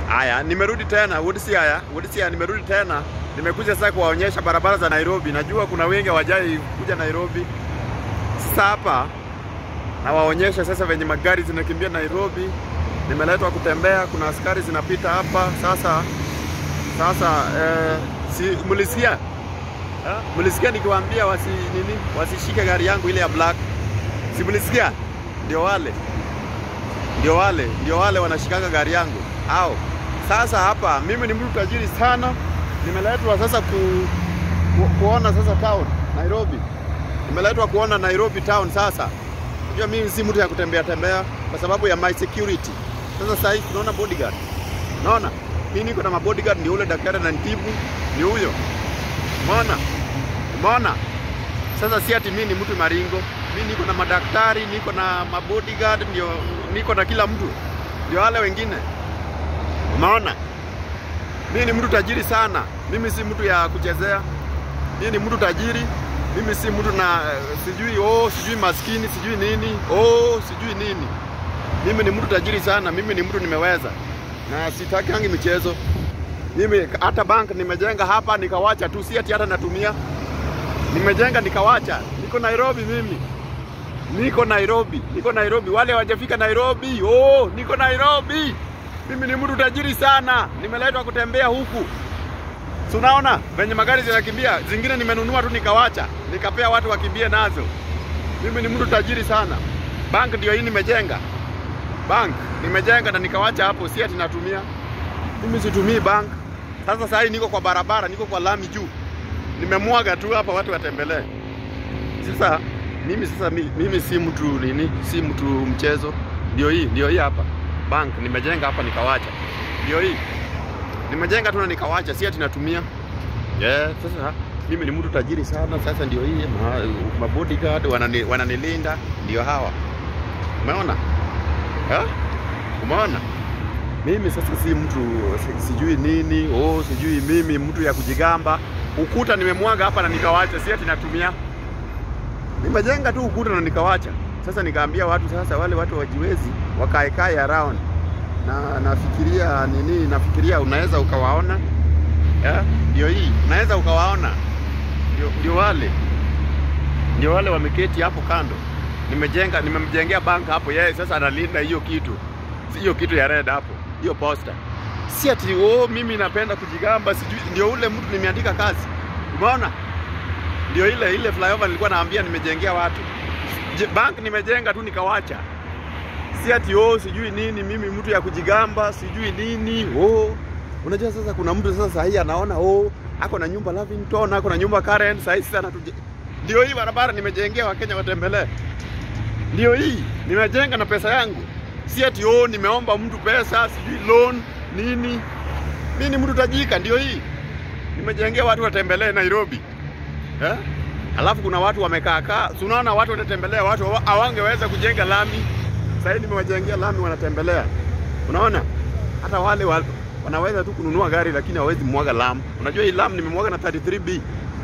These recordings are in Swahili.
Haya, nimerudi tena Woodsiaya, Woodsiaya nimerudi tena. Nimekuja sasa kuwaonyesha barabara za Nairobi. Najua kuna wengi hawajai kuja Nairobi. Sasa hapa nawaonyesha sasa venye magari zinakimbia Nairobi. Nimeletwa kutembea, kuna askari zinapita hapa sasa. Sasa eh, si mlisikia eh? Mlisikia nikiwaambia wasi nini, wasishike gari yangu ile ya black, si mlisikia? Ndio wale ndio wale ndio wale wanashikanga gari yangu hao. Sasa hapa mimi ni mtu tajiri sana, nimeletwa sasa ku, ku, kuona sasa town Nairobi, nimeletwa kuona Nairobi town. Sasa unajua mimi si mtu ya kutembea tembea kwa sababu ya my security. Sasa sasa hivi tunaona bodyguard, naona mimi niko na mabodyguard, ndio ule daktari ananitibu, ni huyo, umeona, umeona. Sasa si ati mimi ni mtu maringo, mimi niko na madaktari, niko na mabodyguard, ndio niko na kila mtu, ndio wale wengine. Umeona, mimi ni mtu tajiri sana. Mimi si mtu ya kuchezea, mimi ni mtu tajiri. Mimi si mtu na eh, sijui oh, sijui maskini, sijui nini oh, sijui nini. Mimi ni mtu tajiri sana. Mimi ni mtu nimeweza, na sitakangi michezo. Mimi hata bank nimejenga hapa nikawacha tu, si ati hata natumia nimejenga nikawacha. Niko Nairobi mimi, niko Nairobi, niko Nairobi. Wale hawajafika Nairobi, oh, niko Nairobi. Mimi ni mtu tajiri sana, nimeletwa kutembea huku. Si unaona venye magari zinakimbia, zingine nimenunua tu nikawacha, nikapea watu wakimbie nazo. Mimi ni mtu tajiri sana. Bank ndio hii nimejenga, bank nimejenga na nikawacha hapo, si ati natumia. Mimi situmii bank. Sasa saa hii niko kwa barabara, niko kwa lami juu nimemwaga tu hapa watu watembelee. Sasa mimi sasa mi- mimi si mtu nini, si mtu mchezo. Ndio hii, ndio hii hapa bank nimejenga hapa nikawacha. Ndio hii nimejenga tu na nikawacha, si ati natumia. Yeah, sasa mimi ni mtu tajiri sana. Sasa ndio hii ma, ma bodyguard wanani, wananilinda ndio hawa. Umeona? Ha? Umeona? Mimi sasa si mtu si- sijui nini, oh, sijui mimi mtu ya kujigamba. Ukuta nimemwaga hapa na nikawacha, si ati natumia. Nimejenga tu ukuta na nikawacha. Sasa nikaambia watu sasa, wale watu wajiwezi wakae kae around, na nafikiria nini, nafikiria unaweza ukawaona yeah? Ndio hii unaweza ukawaona, ndio, ndio wale ndio wale wameketi hapo kando. Nimejenga, nimemjengea bank hapo, yeye sasa analinda hiyo kitu, si hiyo kitu ya red hapo, hiyo poster. Si ati oh, mimi napenda kujigamba, sijui. Ndio ule mtu nimeandika kazi, umeona? Ndio ile ile flyover nilikuwa naambia nimejengea watu Je, bank nimejenga tu nikawacha, si ati oh, sijui nini, mimi mtu ya kujigamba, sijui nini oh. Unajua sasa kuna mtu sasa sahii anaona oh, ako na nyumba Lavington, ako na nyumba Karen, sahii sana tuje. Ndio hii barabara nimejengea Wakenya watembelee. Ndio hii nimejenga na pesa yangu, si ati oh, nimeomba mtu pesa, sijui loan nini. Mimi ni mtu tajika, ndio hii nimejengea watu watembelee Nairobi eh? Alafu kuna watu wamekaa kaa, si unaona watu wanatembelea, watu hawa- hawangeweza kujenga lami. Sasa hivi nimewajengea lami, wanatembelea. Unaona, hata wale wa, wanaweza tu kununua gari lakini hawezi mwaga lami. Unajua hii lami nimemwaga na 33B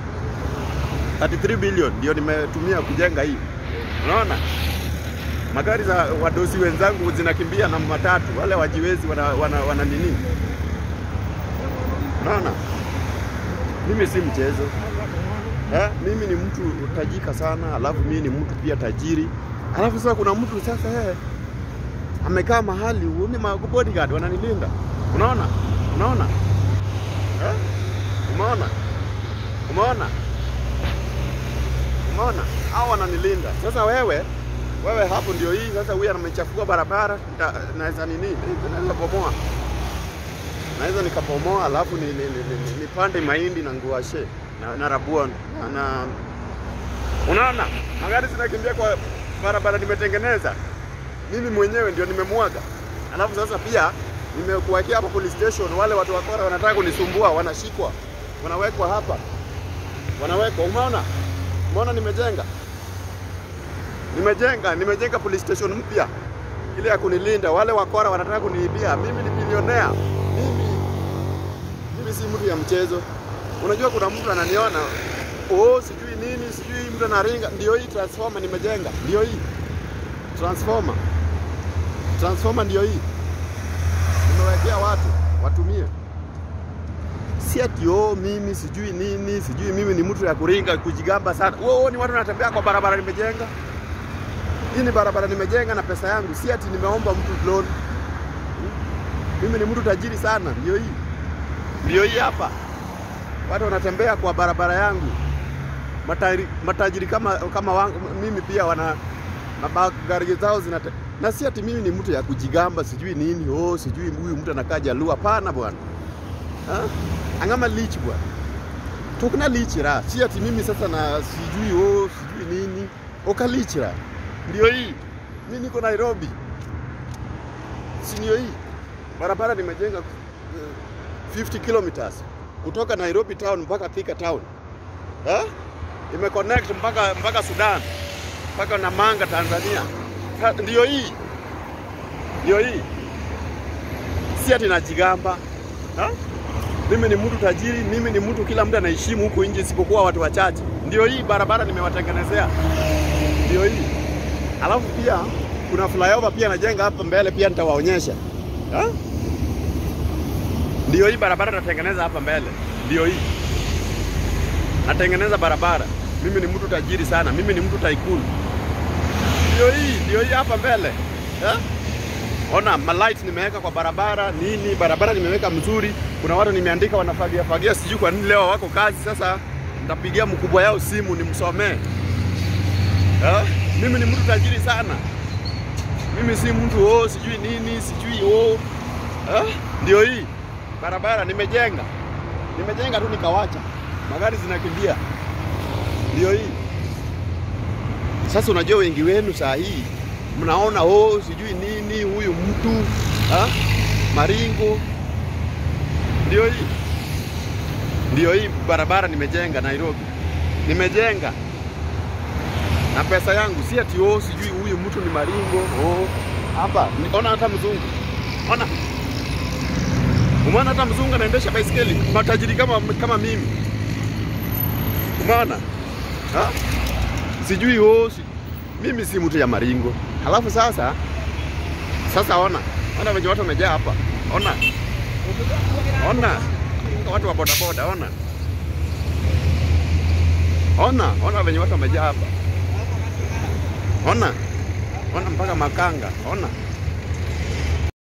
33 billion ndio nimetumia kujenga hii. Unaona, magari za wadosi wenzangu zinakimbia na matatu, wale wajiwezi wana, wana, wana nini. Unaona, mimi si mchezo. Eh, mimi ni mtu tajika sana, alafu mimi ni mtu pia tajiri. Alafu sasa kuna mtu sasa eh, amekaa mahali uni ma bodyguard wananilinda. Unaona? Unaona? Eh? Umeona? Umeona? Umeona? Hao wananilinda. Sasa wewe wewe hapo ndio hii sasa huyu amechafua barabara nita- naweza nini? Naweza bomoa. Naweza nikabomoa alafu ni, ni, ni, ni, nipande mahindi na nguashe na, na rabua na, na unaona magari zinakimbia kwa barabara nimetengeneza mimi mwenyewe ndio nimemwaga. Alafu sasa pia nimekuwekea hapa police station, wale watu wakora wanataka kunisumbua wanashikwa, wanawekwa hapa, wanawekwa. Umeona, umeona nimejenga, nimejenga, nimejenga police station mpya ile ya kunilinda. Wale wakora wanataka kuniibia, mimi ni bilionea, mimi mimi si mtu ya mchezo. Unajua kuna mtu ananiona oh, sijui nini, sijui mtu anaringa. Ndio hii transformer nimejenga, ndio hii transformer, transformer ndio hii nimewekea watu nitumie. Si ati oh, mimi sijui nini, sijui mimi ni mtu ya kuringa kujigamba sana. Oh, ni watu wanatembea kwa barabara nimejenga. Hii ni barabara nimejenga na pesa yangu, si ati nimeomba mtu loan. Mimi ni mtu tajiri sana, ndio hii, ndio hii hapa. Watu wanatembea kwa barabara yangu, matajiri, matajiri kama kama wangu, mimi pia wana magari zao zinate na si ati mimi ni mtu ya kujigamba sijui nini, oh, sijui huyu mtu anakaa Jaluo. Hapana bwana, Ah? angama lich bwana, tukuna lichira, si ati mimi sasa na sijui oh, sijui nini okalichira. Ndio hii mimi niko Nairobi, si ndio hii barabara nimejenga eh, 50 kilometers kutoka Nairobi town mpaka Thika town eh? Imeconnect mpaka mpaka Sudan mpaka Namanga Tanzania. Ha, Ndio hii ndio hii, si ati najigamba ha? Mimi ni mtu tajiri, mimi ni mtu kila mtu anaheshimu huku nje, isipokuwa watu wachache. Ndio hii barabara nimewatengenezea, ndio hii. Alafu pia kuna flyover pia najenga hapa mbele, pia nitawaonyesha ha? Ndio hii barabara natengeneza hapa mbele, ndio hii natengeneza barabara. Mimi ni mtu tajiri sana, mimi ni mtu tycoon. Ndio hii, ndio hii hapa mbele eh? Ona malight nimeweka kwa barabara nini, barabara nimeweka mzuri. Kuna watu nimeandika wanafagia fagia, sijui kwa nini leo wako kazi. Sasa nitapigia mkubwa yao simu nimsomee eh? Mimi ni mtu tajiri sana, mimi si mtu oh, sijui nini sijui oh. eh? Ndio hii barabara nimejenga, nimejenga tu nikawacha, magari zinakimbia. Ndio hii sasa. Unajua wengi wenu saa hii mnaona oh, sijui nini huyu mtu ha? Maringo. Ndio hii, ndio hii barabara nimejenga Nairobi, nimejenga na pesa yangu, si ati oh, sijui huyu mtu ni Maringo oh. Hapa ni- ona hata mzungu, ona umeona, hata mzungu anaendesha baisikeli, matajiri kama, kama mimi, umeona ha? sijui oh, si... mimi si mtu ya Maringo. Halafu sasa sasa, ona ona venye watu wamejaa hapa, ona ona watu wa bodaboda, ona ona ona venye watu wamejaa hapa, ona ona mpaka makanga, ona